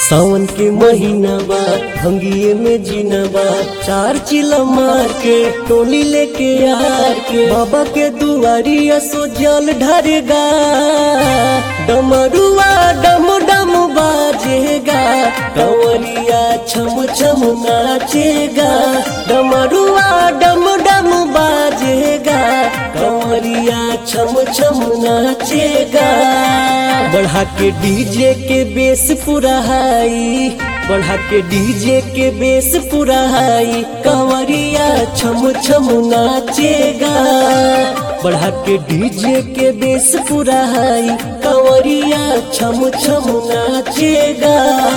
सावन के महीना बा भंगिए में जीना बा चार चिला मार के टोली लेके यार के बाबा के दुआरिया सो जल ढरेगा डमरुआ डम डम बाजेगा कंवरिया छम छम नाचेगा डमरुआ डम डम बाजेगा कंवरिया छम छम नाचेगा बढ़ा के डीजे के बेस पूरा हाई बढ़ा के डीजे के बेस पूरा हाई कंवरिया छम छम नाचेगा बढ़ा के डीजे के बेस पूरा हाई कंवरिया छम छम नाचेगा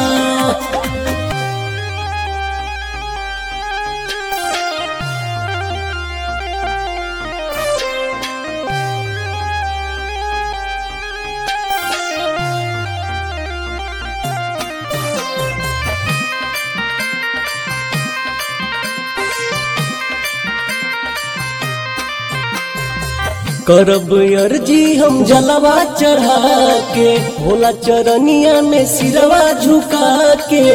करब अर्जी हम जलवा चढ़ा के भोला चरनिया में सिरवा झुका के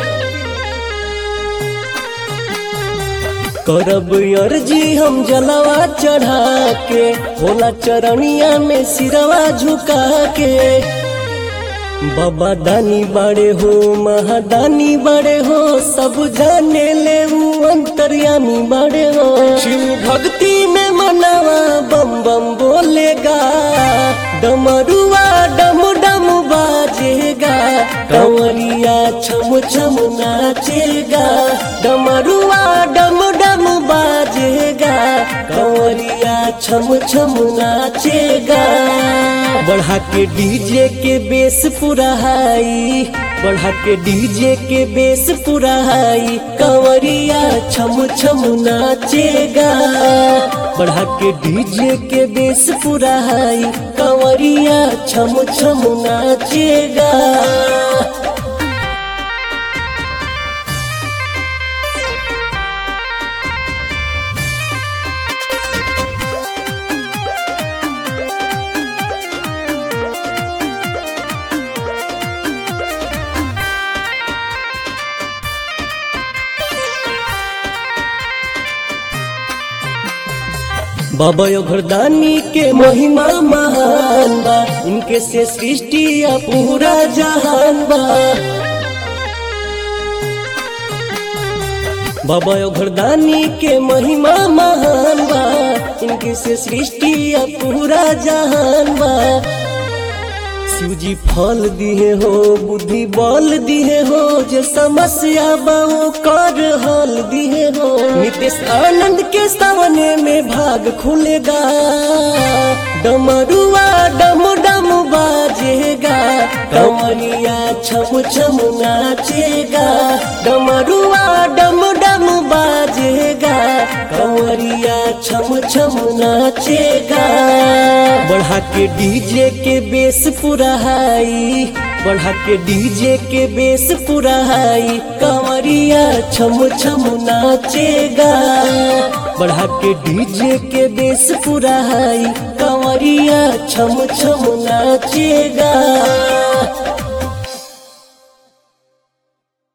करब अर्जी हम जलवा चढ़ा के भोला चरनिया में सिरवा झुका के बाबा दानी बड़े हो महादानी बड़े हो सब जाने ले वो अंतर्यामी बड़े हो शिव भक्ति में मनावा बम बम बोलेगा डमरुआ डम डम बाजेगा कंवरिया छम छम नाचेगा डमरुआ डम डम बाजेगा कंवरिया छम छम नाचेगा बढ़ा के डीजे के बेस पूरा हाई बढ़ा के डीजे के बेस पूरा हाई कंवरिया छम छम नाचेगा बढ़ा के डीजे के बेस पूरा हाई कंवरिया छम छम नाचेगा बाबा घरदानी के महिमा महान बा इनके से सृष्टि या पूरा जहान बा बाबा घरदानी के महिमा महान बा इनके से सृष्टि या पूरा जहान बा शिव जी फल दिए हो बुद्धि बल दिए हो जो समस्या बाओ कर हल दिए हो नितेश आनंद के सामने में भाग खुलेगा डमरुआ डम डम बाजेगा कंवरिया छम छम नाचेगा डमरुआ डम डम बाजेगा कंवरिया छम छम नाचेगा बढ़ा के डीजे के बेस पूरा हाई बढ़ा के डीजे के बेस पूरा हाई कंवरिया छम छम नाचेगा बढ़ा के डीजे के बेस पूरा हाई कंवरिया छम छम नाचेगा